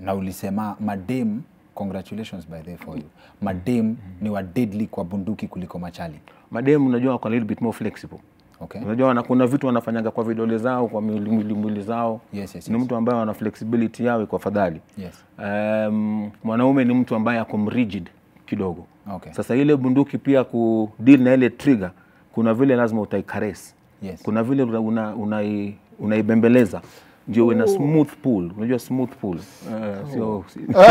na ulisema madem congratulations by the way for you madem ni wa deadly kwa bunduki kuliko machali Mademu unajua wako a little bit more flexible. okay Unajua wana, kuna vitu wanafanyaga kwa vidole zao kwa mwili mwili, mwili zao. Yes, yes, Ni yes. mtu ambaye ana flexibility yao iko afadhali. yes Um, mwanaume ni mtu ambaye ako rigid kidogo. Okay. Sasa ile bunduki pia ku deal na ile trigger, kuna vile lazima utaikaresi. Yes. Kuna vile una, una, unai, unaibembeleza ndio uwe na smooth pull. Unajua smooth pull. Uh, sio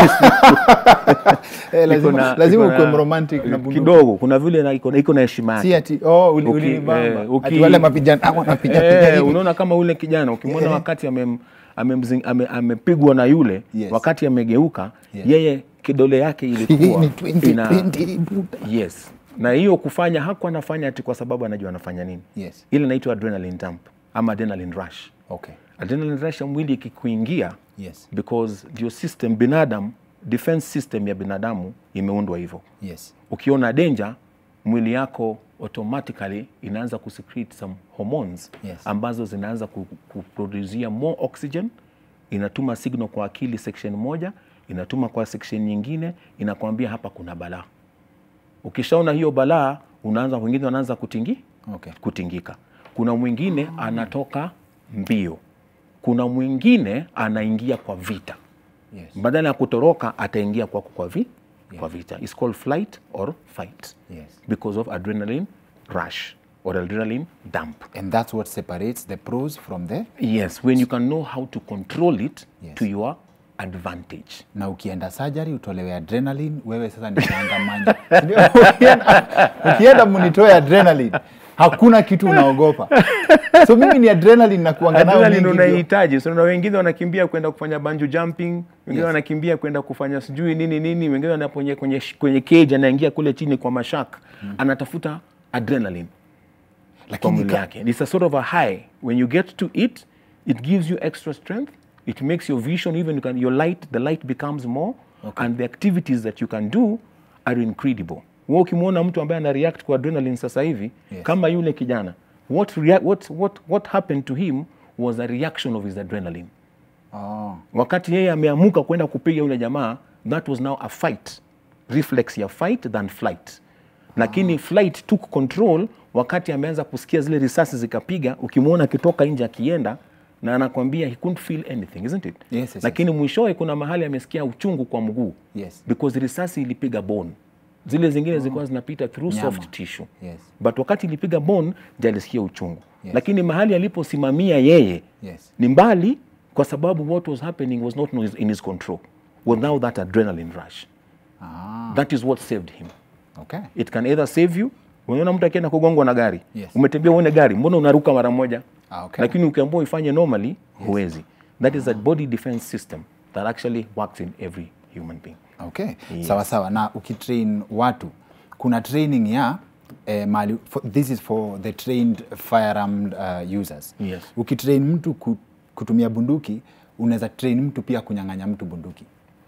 eh, lazima, iko na- lazima iko ukuwe na- mromantic na bunduki kidogo. Kuna vile na- iko na- iko na heshima yake. si ati oh uli, Uki- ulinibamba. eh, uki- ati wale mapigano ah, wanapiga piga Eh, hivi unaona kama ule kijana ukimwona wakati amem- amemzing- ame- amepigwa na yule Yes. wakati amegeuka Yes. yeye kidole yake hii ilikuwa ni ina- 2020 buda. yes na hiyo kufanya hakuwa anafanya ati kwa sababu anajua anafanya nini yes ile inaitwa adrenaline dump ama adrenaline rush okay adrenaline rush ya mwili ikikuingia yes because ndio system binadamu defense system ya binadamu imeundwa hivyo yes ukiona danger mwili yako automatically inaanza kusecrete some hormones Yes. ambazo zinaanza ku- kuproduzia more oxygen inatuma signal kwa akili section moja inatuma kwa section nyingine inakwambia hapa kuna balaa ukishaona hiyo balaa unaanza wengine wanaanza kutingi okay kutingika kuna mwingine anatoka mbio kuna mwingine anaingia kwa vita yes badala ya kutoroka ataingia kwako kwa, vi, kwa vita It's called flight or fight yes because of adrenaline rush or adrenaline dump and that's what separates the pros from the yes when you can know how to control it Yes. to your advantage na ukienda surgery utolewe adrenaline wewe sasa ni changamanya Ndio, ukienda- ukienda munitoe adrenaline hakuna kitu unaogopa so mimi ni adrenaline na kuanga nayo adrenaline mingi ndio. unaihitaji so na wengine wanakimbia kwenda kufanya banjo jumping wengine Yes. wanakimbia kwenda kufanya sijui nini nini wengine wanaponye kwenye, kwenye cage anaingia kule chini kwa mashak anatafuta adrenaline kwa lakini mwili ka- yake it's a sort of a high when you get to it it gives you extra strength it makes your vision even you can, your light the light becomes more Okay. and the activities that you can do are incredible wewe ukimwona mtu ambaye ana react kwa adrenaline sasa hivi Yes. kama yule kijana what, rea- what, what, what happened to him was a reaction of his adrenaline oh, wakati yeye ameamuka kwenda kupiga yule jamaa that was now a fight reflex ya fight than flight lakini flight took control wakati ameanza kusikia zile risasi zikapiga ukimwona akitoka nje akienda na anakwambia he couldn't feel anything isn't it Yes, yes, lakini mwishowe kuna mahali amesikia uchungu kwa mguu Yes. because risasi ilipiga bone zile zingine zilikuwa zinapita through Nyama. soft tissue Yes. but wakati ilipiga bone ndio alisikia uchungu Yes. lakini mahali aliposimamia yeye yes ni mbali kwa sababu what was happening was not in his- in his control without that adrenaline rush ah, that is what saved him okay it can either save you unaona mtu akienda kugongwa na gari Yes. umetembea uone gari mbona unaruka mara moja Ah, okay. lakini ukiambiwa ifanye normally huwezi that is a body defense system that actually works in every human being okay sawa sawa na ukitrain watu kuna training ya eh, mali, for, this is for the trained firearm uh, users Yes. ukitrain mtu ku, kutumia bunduki unaweza train mtu pia kunyang'anya mtu bunduki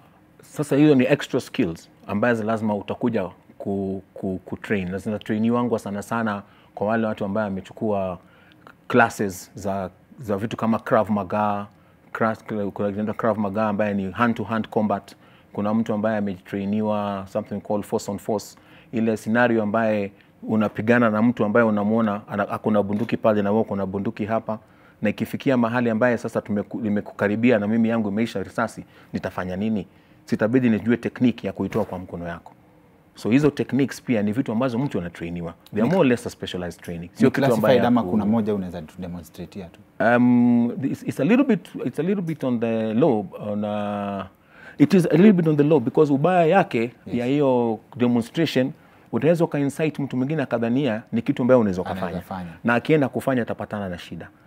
sasa hizo ni extra skills ambazo lazima utakuja ku, ku, ku train na zinatrainiwangwa sana sana kwa wale watu ambaye wamechukua classes za, za vitu kama Krav Maga Kras- kuna inaitwa Krav Maga ambaye ni hand to hand combat kuna mtu ambaye ametrainiwa something called force on force ile scenario ambaye unapigana na mtu ambaye unamwona ana- ako na bunduki pale na wewe uko na bunduki hapa na ikifikia mahali ambaye sasa tumeku- nimekukaribia na mimi yangu imeisha risasi nitafanya nini sitabidi nijue tekniki ya kuitoa kwa mkono yako so hizo techniques pia ni vitu ambazo mtu anatrainiwa they are more or less a specialized training sio kitu ambaye classified ama ya ku- kuna moja unaweza tudemonstratea tu um, it's, it's a little bit it's a little bit on the low on uh, it is a little bit on the low because ubaya yake ya hiyo demonstration unaweza ukainsight mtu mwingine akadhania ni kitu ambayo unaweza Anaweza ukafanya fanya. na akienda kufanya atapatana na shida